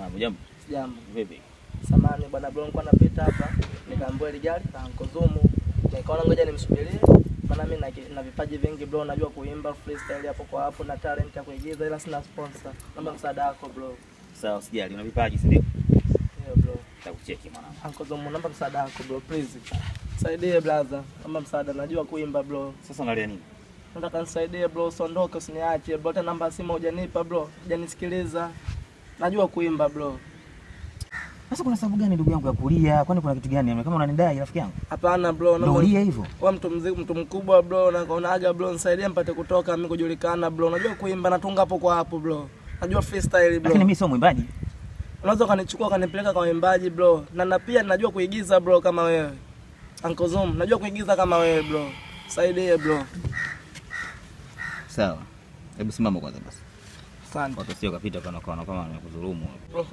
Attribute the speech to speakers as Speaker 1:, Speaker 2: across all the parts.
Speaker 1: Mambo jambo.
Speaker 2: Jambo.
Speaker 1: Vipi?
Speaker 2: Samani bwana bro, nilikuwa napita hapa nikaambiwa ile gari la Uncle Zumu. Nikaona ngoja nimsubirie. Maana mimi na, na vipaji vingi bro, najua kuimba freestyle hapo kwa hapo na talent ya kuigiza ila sina sponsor. Naomba msaada wako bro.
Speaker 1: Sawa, usijali. Una vipaji, si ndio?
Speaker 2: Ndio bro.
Speaker 1: Nitakucheki mwanangu.
Speaker 2: Uncle Zumu, naomba msaada wako bro, please. Saidie brother. Naomba msaada, najua kuimba bro.
Speaker 1: Sasa unalia nini?
Speaker 2: Nataka nisaidie bro, usiondoke usiniache bro. Hata namba ya simu hujanipa bro. Hujanisikiliza. Najua kuimba bro.
Speaker 1: Sasa kuna sababu gani ndugu yangu ya kulia? Kwani kuna kitu gani? Kama unanidai rafiki yangu.
Speaker 2: Hapana bro,
Speaker 1: Ndio
Speaker 2: naomba
Speaker 1: ulia hivyo.
Speaker 2: Kwa mtu mziki, mtu mkubwa bro, naonaga bro, nisaidie mpate kutoka mimi kujulikana bro. Najua kuimba natunga hapo kwa hapo bro. Najua freestyle bro.
Speaker 1: Lakini mimi sio mwimbaji.
Speaker 2: Unaweza ukanichukua ukanipeleka kwa waimbaji bro. Na na pia najua kuigiza bro kama wewe. Uncle Zoom, najua kuigiza kama wewe bro. Saidie bro.
Speaker 1: Sawa. Hebu simama kwanza basi.
Speaker 2: Asante.
Speaker 1: Watu sio kapita kana kana kama wamekudhulumu.
Speaker 2: Bro.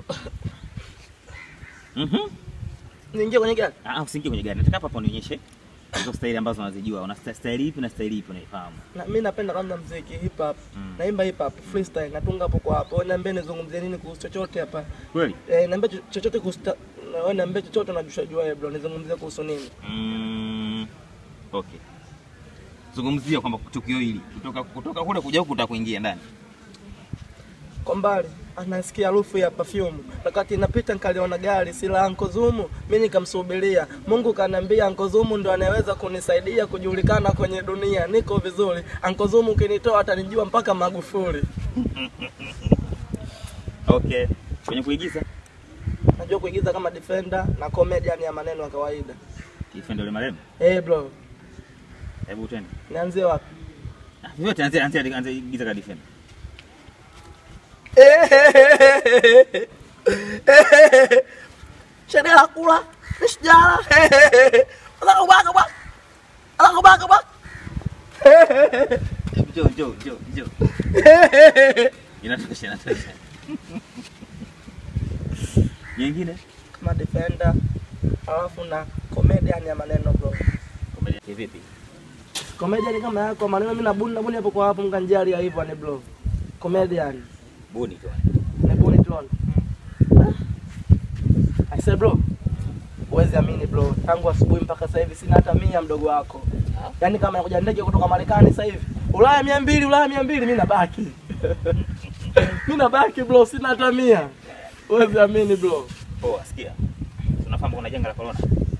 Speaker 1: Mhm.
Speaker 2: Niingie kwenye gari.
Speaker 1: Ah, usiingie kwenye gari. Nataka hapa hapo nionyeshe hizo staili ambazo unazijua. Una sta- staili ipi na staili ipi unaifahamu?
Speaker 2: Na mimi napenda kwanza muziki hip hop.
Speaker 1: Mm.
Speaker 2: Naimba hip hop freestyle, natunga hapo kwa hapo. Wewe niambie nizungumzie nini kuhusu chochote hapa.
Speaker 1: Kweli?
Speaker 2: Eh, niambie cho- chochote kuhusu ta- na wewe niambie chochote unajua jua wewe bro. Nizungumzie kuhusu nini?
Speaker 1: Mm. Okay. Zungumzia kwamba tukio hili kutoka kutoka kule kuja huku utakuingia ndani.
Speaker 2: kwa mbali anasikia harufu ya perfume. Wakati inapita nikaliona gari si la Uncle Zumu, mimi nikamsubiria. Mungu kaniambia Uncle Zumu ndo anayeweza kunisaidia kujulikana kwenye dunia. Niko vizuri. Uncle Zumu ukinitoa atanijua mpaka Magufuli.
Speaker 1: Okay. Kwenye kuigiza
Speaker 2: Najua kuigiza kama defender na comedian ya maneno ya kawaida.
Speaker 1: Defender ile marehemu.
Speaker 2: Eh bro,
Speaker 1: Hebu twende.
Speaker 2: nianzie wapi?
Speaker 1: Ah, Vyote anzia anzia anzia igiza ka defender.
Speaker 2: Sheria la kula, sijala. Ala kubaka bak. Ala kubaka bak.
Speaker 1: Hebu njoo njoo njoo njoo. Inatosha inatosha. Nyingine?
Speaker 2: Kama defender alafu na comedian ya maneno bro.
Speaker 1: Komedia vipi?
Speaker 2: Comedian kama yako maneno mimi nabuni nabuni hapo kwa hapo mkanjali ya hivyo ni bro. Comedian.
Speaker 1: Buni tu.
Speaker 2: Nabuni tu. I said bro. Huwezi amini bro. Tangu asubuhi mpaka sasa hivi sina hata mia mdogo wako. Yaani kama inakuja ndege kutoka Marekani sasa hivi. Ulaya 200, Ulaya 200 mimi nabaki. mimi nabaki bro, sina hata mia. Huwezi amini bro.
Speaker 1: Poa, sikia. Tunafahamu kuna janga la corona.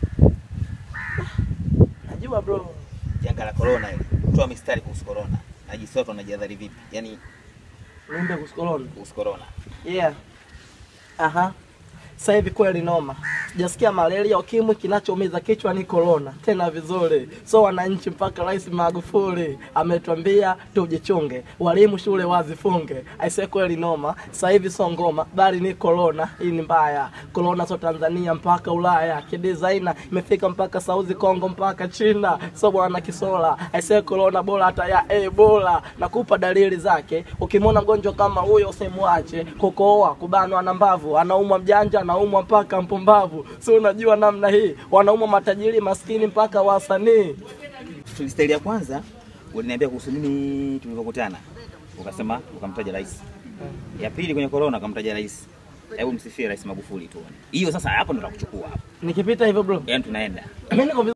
Speaker 2: Najua bro.
Speaker 1: Janga la corona hili. Toa mistari kuhusu corona. Na jinsi watu wanajihadhari vipi? Yaani
Speaker 2: Niombe kusikoloni.
Speaker 1: kuhusu corona.
Speaker 2: Yeah. Aha. Sasa hivi kweli noma. Sijasikia malaria, ukimwi, kinachoumiza kichwa ni corona. Tena vizuri. So wananchi, mpaka Rais Magufuli ametuambia tujichunge, walimu shule wazifunge. Aisee, kweli noma. Sasa hivi sio ngoma, bali ni corona. Hii ni mbaya. Corona sio Tanzania mpaka Ulaya, kidesigner imefika mpaka Saudi Kongo mpaka China. So bwana Kisola, aisee, corona bora hata ya Ebola. Nakupa dalili zake. Ukimwona mgonjwa kama huyo usimwache. Kukohoa, kubanwa na mbavu, anaumwa mjanja, anaumwa mpaka mpumbavu. Si unajua namna hii, wanaumwa matajiri, maskini mpaka wasanii.
Speaker 1: Freestyle ya kwanza uliniambia kuhusu nini tulivyokutana? Ukasema ukamtaja rais. Ya pili kwenye corona ukamtaja rais. Hebu msifie Rais Magufuli tuone. Hiyo sasa hapo ndo nakuchukua hapo.
Speaker 2: Nikipita hivyo bro,
Speaker 1: Yaani tunaenda.
Speaker 2: mimi niko